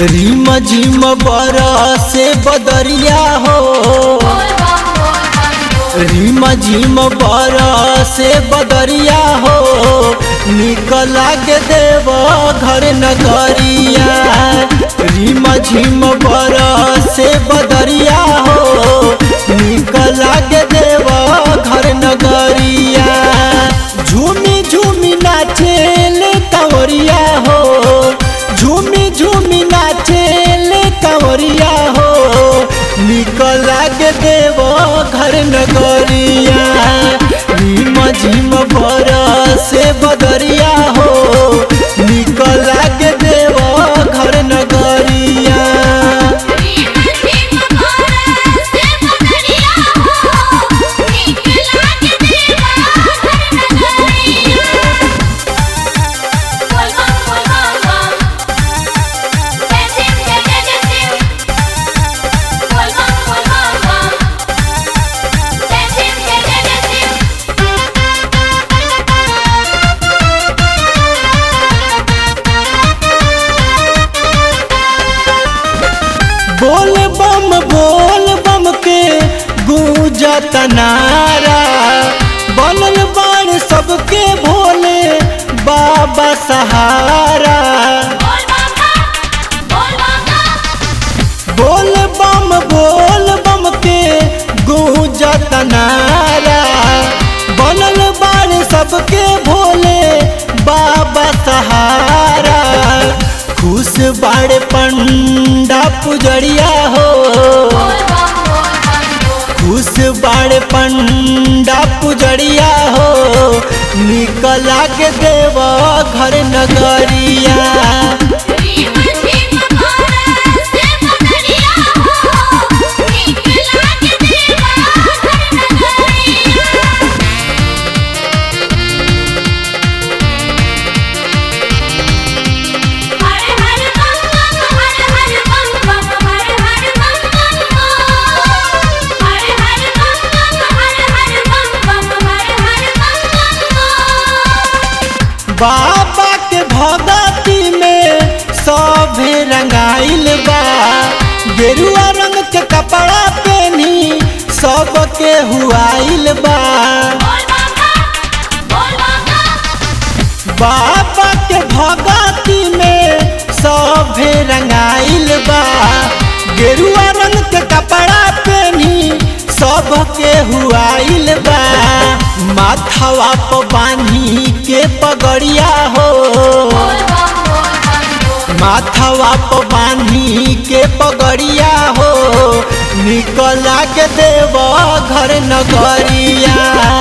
रिम झिम बरसे बदरिया हो रिम झिम बरसे बदरिया हो निकल के देव घर नगरिया रिम झिम बरसे बदरिया हो निकल के देव घर नगरिया झूमी झूमी नाचेल कंवरिया हो झूमी झूमी नाचेल कंवरिया हो निकल के देव घर नगरिया झिम झिम बरसे बदरिया हो निकल के देव घर नगरिया बोल बम बोल बम के गूंजत नारा बनल बाण सबके भोले बाबा सहारा बोल बम बोल बम के गूंजत नारा बनल बाण सबके भोले बाबा सहारा खुश बाड़े पंडा पुजरिया हो खुश बाड़े पंडा पुजरिया हो निकला के देव घर नगरिया बाबा के भगती में सभे रंगाइल बा गेरुआ रंग के कपड़ा पहनी सबके हुआइल बा बाबा के भगती में सभे रंगाइल बा गेरुआ रंग के कपड़ा पहनी सबके हुआइल बा माथवा पर बांधी के पगड़िया हो माथवा पर बांधी के पगड़िया हो निकला के देव घर नगरिया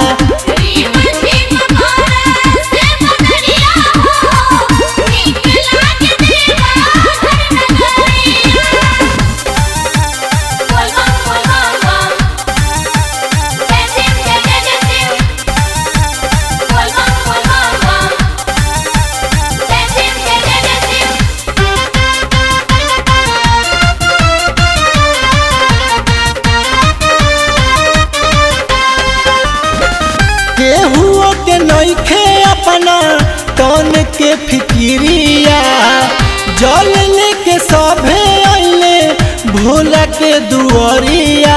केहुओ के नइखे अपना तन के फिकिरिया जल लेके सभे अइले भोला के दुआरिया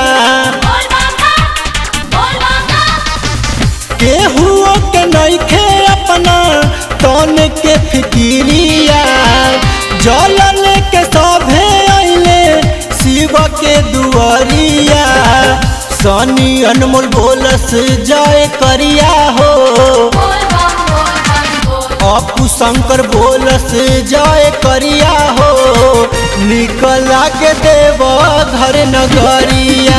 केहुओ के नइखे अपना तन के फिकिरिया जल लेके सभे अइले शिव के दुआरिया सनी अनमोल बोलस जय करिया हो अपू शंकर बोलस जय करिया हो निकला के देव घर नगरिया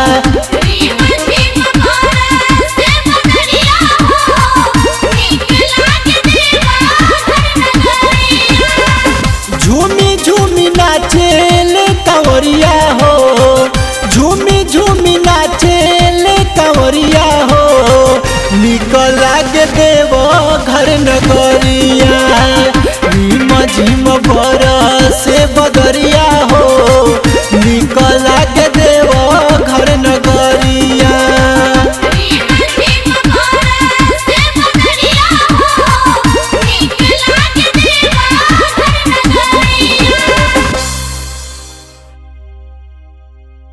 झूमी झूमी नाचेल कंवरिया हो झूमी झूमी नाचेल कंवरिया हो निकला के देव घर नगरिया